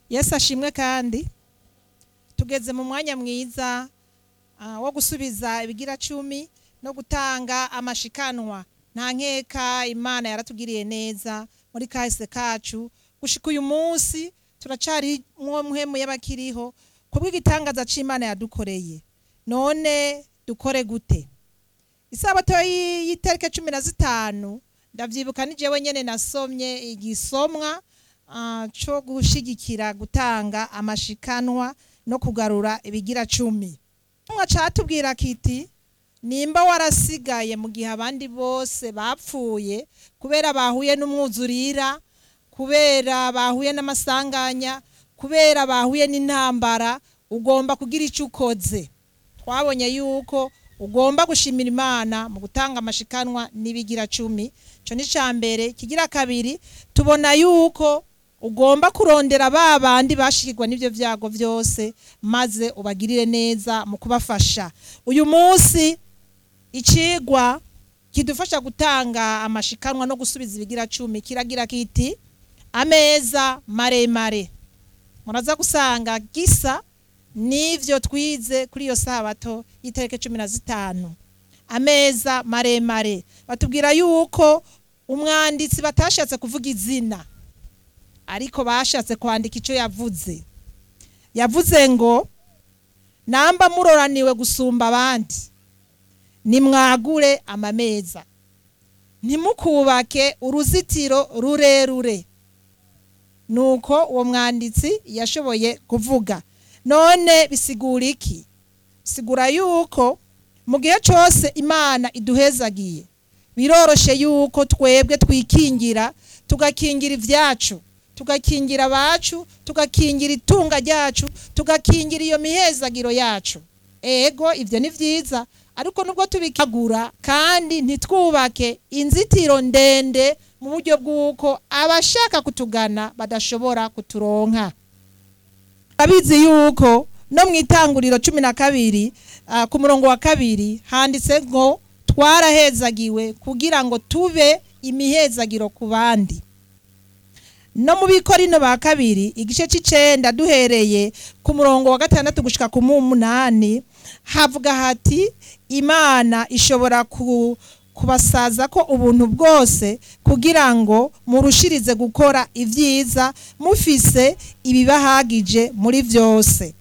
yesu ashimwe kandi tugeze mu mwanya mwiza ah, wo gusubiza ibigira cumi no gutanga amashikanwa nta nkeka imana yaratugiriye neza muri kahise kacu gushika uyu munsi turacari mwo mpwemu y'abakiriho kubw'igitangaza c'imana yadukoreye none dukore gute isabato y'i- y'itariki cumi na zitanu ndavyibuka ni jewe nyene nasomye igisomwa ah, co gushigikira gutanga amashikanwa no kugarura ibigira cumi mwa catubwira kiti nimba warasigaye mu gihe abandi bose bapfuye kubera bahuye n'umwuzurira kubera bahuye n'amasanganya kubera bahuye n'intambara ugomba kugira icyo ukoze twabonye yuko ugomba gushimira imana mu gutanga amashikanwa n'ibigira cumi icyo ni icya mbere kigira kabiri tubona yuko ugomba kurondera ba bandi bashikirwa n'ibyo byago byose maze ubagirire neza mu kubafasha uyu munsi icigwa kidufasha gutanga amashikanwa no gusubiza ibigira cumi kiragira kiti ameza maremare muraza gusanga gisa n'ivyo twize kuri iyo sabato y'itariki cumi na zitanu ameza maremare batubwira yuko umwanditsi batashatse kuvuga izina ariko bashatse kwandika icyo yavuze yavuze ngo namba muroraniwe gusumba abandi nimwagure amameza ntimukubake uruzitiro rurerure nuko uwo mwanditsi yashoboye kuvuga none bisigura iki sigura yuko mu gihe cyose imana iduhezagiye biroroshe yuko twebwe twikingira tugakingira ibyacu tugakingira abacu tugakingira itunga ryacu tugakingira iyo mihezagiro yacu ego ibyo ni byiza ariko nubwo tubikagura kandi ntitwubake inzitiro ndende mu buryo bw'uko abashaka kutugana badashobora kuturonka abizi yuko no mu itanguriro cumi na kabiri ah, ku murongo wa kabiri handitse ngo twarahezagiwe kugira ngo tube imihezagiro ku bandi no mu bikorino ba kabiri igice c'icenda duhereye ku murongo wa gatandatu gushika ku munani havuga hati imana ishobora ku, kubasaza ko ubuntu bwose kugira ngo murushirize gukora ibyiza mufise ibibahagije muri vyose